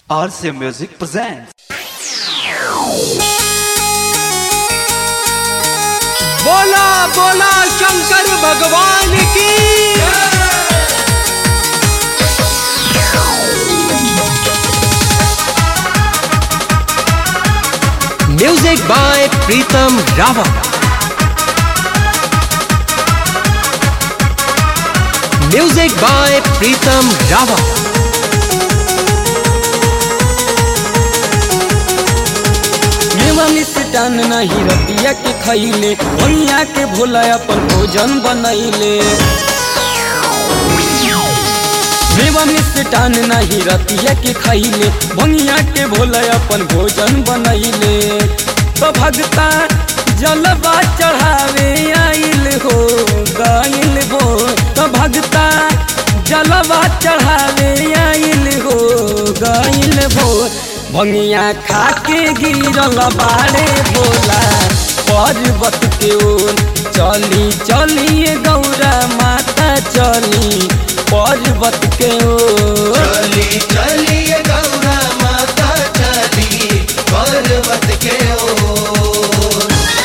RC Music presents. बोला बोला शंकर भगवान की music by Pritam Rawat music by Pritam Rawat मेवा मिष्टान नहीं रतिया के खैले भैया के भोला अपन भोजन बनैले मेवा मिष्टान नहीं रतिया के खैले भैया के भोला अपन भोजन बनैले तो भगता जलवा चढ़ावे आइल हो गइल हो तो भगता जलवा चढ़ावे आइल हो गइल हो भंगिया खा के गिरल बाड़े बोला पर्वत के ओर चली चलिए गौरा माता चली पर्वत के ओर चली चलिए गौरा माता चली पर्वत के ओर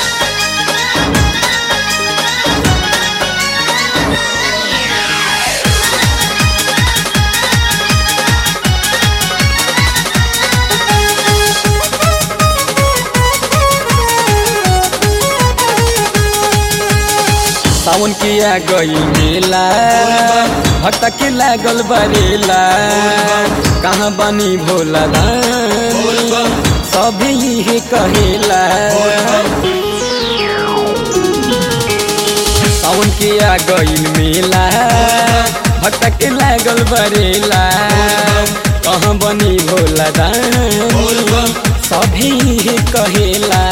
सावन के आ गई मेला भक्त के लागल बरेला कहाँ बनी भोला दानी सभी यही कहेला सावन के आ गई मेला भक्त के लागल बरेला कहाँ बनी भोला दानी सभी यही कहेला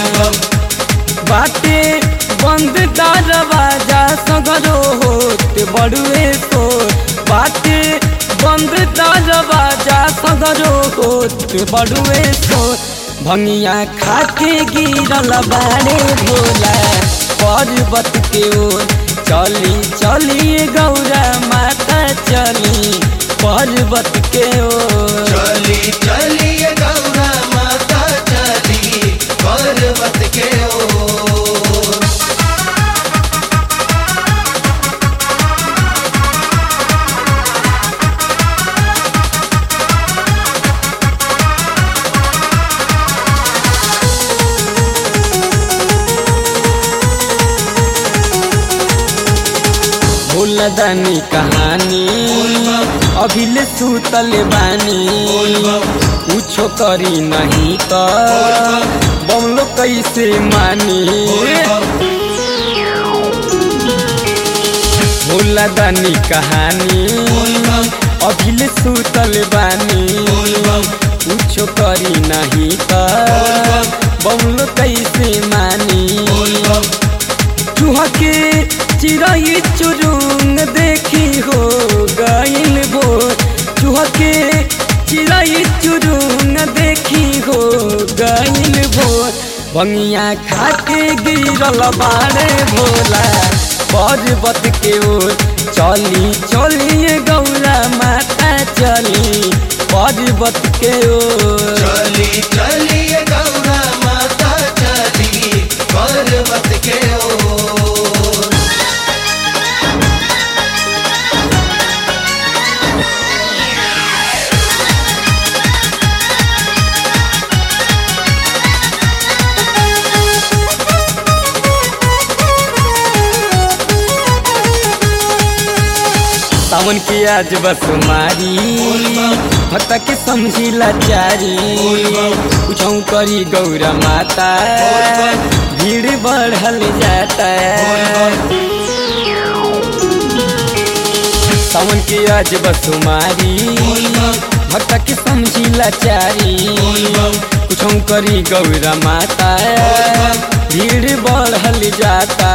बाटे बंद दरवाजा सगरो होत बड़ुए तो बाटे बंद दरवाजा सगरो होत बड़ुए तो भंगिया खाके गिरल बाड़े भोला पर्वत के ओर चली चली गौरा माता चली पर्वत के ओर चली चलिए गौरा माता चली पर्वत के ओर भूलदानी कहानी अभिले सुतल बानी कुछो करी नहीं तो बमलो कैसे मानी भूलदानी कहानी अभिले सुतल बानी कुछो करी नहीं तो बमलो कैसे मानी चूहा के चिड़ई चुरुंग देखी हो गइल भो चूहा के चिड़ई चुरुंग देखी हो गइल भो बंगिया खा के गिरल बाड़े भोला पर्वत के ओर चली चलिए गौरा माता चली पर्वत के ओर चली चलिए गौरा माता चली पर्वत के ओर सावन की आज बस मारी भक्त के समझी लाचारी कुछौ करी गौरा माता भीड़ बढ़ल जाता सावन की आज बस मारी भक्त के समझी लाचारी कुछौ करी गौरा माता भीड़ बढ़ल जाता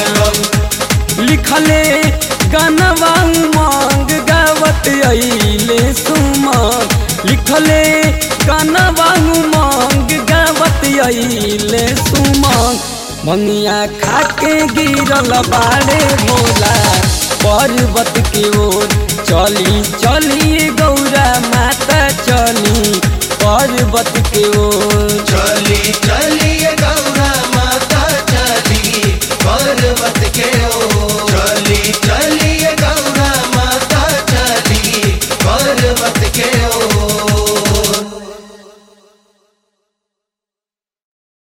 लिखले गानवा उमंग गावत अइले सुमंग लिखले गानवा उमंग गावत अइले सुमंग मंगिया खाके गिरल बाड़े भोला पर्वत के ओर चली चली गौरा माता चली पर्वत के ओ